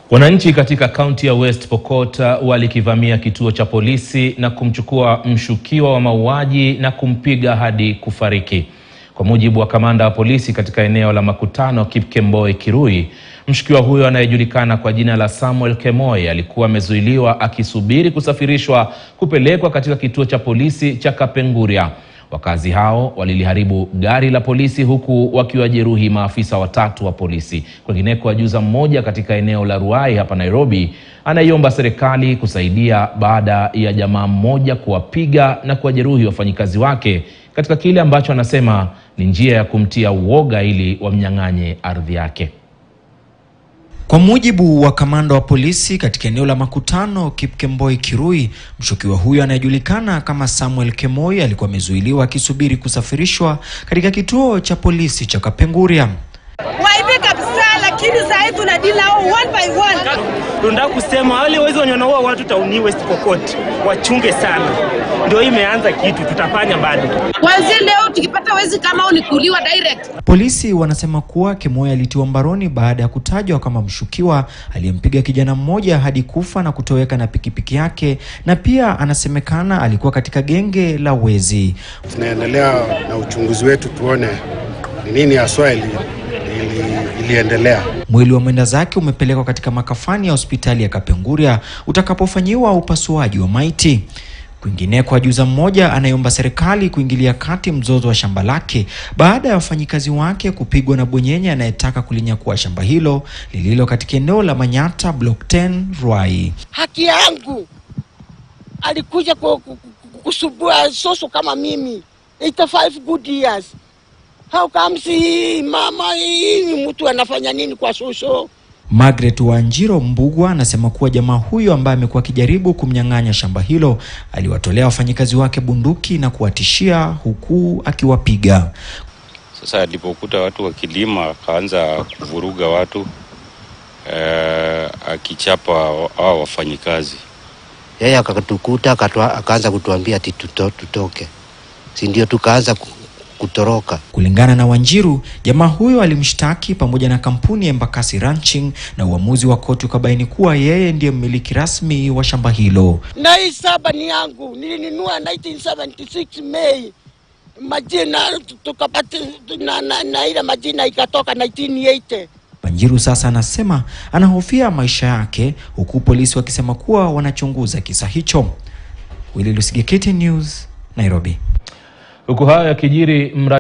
Wananchi katika kaunti ya West Pokot walikivamia kituo cha polisi na kumchukua mshukiwa wa mauaji na kumpiga hadi kufariki. Kwa mujibu wa kamanda wa polisi katika eneo la makutano Kipkemboi Kirui, mshukiwa huyo anayejulikana kwa jina la Samuel Kemoi alikuwa amezuiliwa akisubiri kusafirishwa kupelekwa katika kituo cha polisi cha Kapenguria. Wakazi hao waliliharibu gari la polisi huku wakiwajeruhi maafisa watatu wa polisi. Kwingineko, ajuza mmoja katika eneo la Ruai hapa Nairobi anaiomba serikali kusaidia baada ya jamaa mmoja kuwapiga na kuwajeruhi wafanyikazi wake katika kile ambacho anasema ni njia ya kumtia uoga ili wamnyang'anye ardhi yake. Kwa mujibu wa kamanda wa polisi katika eneo la makutano Kipkemboi Kirui, mshukiwa huyo anayejulikana kama Samuel Kemoi alikuwa amezuiliwa akisubiri kusafirishwa katika kituo cha polisi cha Kapenguria. Waibe kabisa, lakini saa hii tunadili nao one by one. Tunataka kusema wale wezi wenye wanaua watu tauni West Pokot wachunge sana, ndio hii imeanza kitu, tutafanya bado. Kwanzia leo tukipata wezi kama hao ni kuliwa direct. Polisi wanasema kuwa Kemoi alitiwa mbaroni baada ya kutajwa kama mshukiwa aliyempiga kijana mmoja hadi kufa na kutoweka na pikipiki yake, na pia anasemekana alikuwa katika genge la wezi. Tunaendelea na uchunguzi wetu tuone ni nini haswa ili, ili, iliendelea. Mwili wa mwenda zake umepelekwa katika makafani ya hospitali ya Kapenguria utakapofanyiwa upasuaji wa maiti. Kwingineko, ajuza mmoja anayeomba serikali kuingilia kati mzozo wa shamba lake baada ya wafanyikazi wake kupigwa na bwenyenye anayetaka kulinyakua shamba hilo lililo katika eneo la Manyata Block 10 Ruai. haki yangu. Alikuja ku- ku- ku- kusubua soso kama mimi 85 good years. How comes hii mama hii mtu anafanya nini kwa soso? Margaret Wanjiro Mbugwa anasema kuwa jamaa huyo ambaye amekuwa akijaribu kumnyang'anya shamba hilo aliwatolea wafanyikazi wake bunduki na kuwatishia huku akiwapiga. Sasa alipokuta watu wakilima akaanza kuvuruga watu eh, akichapa hao wafanyikazi. yeye akatukuta akatwa- akaanza kutuambia ati tuto, tutoke, si ndio? Tukaanza ku- kutoroka. Kulingana na Wanjiru, jamaa huyo alimshtaki pamoja na kampuni ya Embakasi Ranching na uamuzi wa koti ukabaini kuwa yeye ndiye mmiliki rasmi wa shamba hilo. Na hii saba ni yangu, nilinunua 1976 Mei, majina tukapata na, na, na ile majina ikatoka 1980. Wanjiru sasa anasema anahofia maisha yake, huku polisi wakisema kuwa wanachunguza kisa hicho. Willy Lusige, KTN News, Nairobi. Huku hayo yakijiri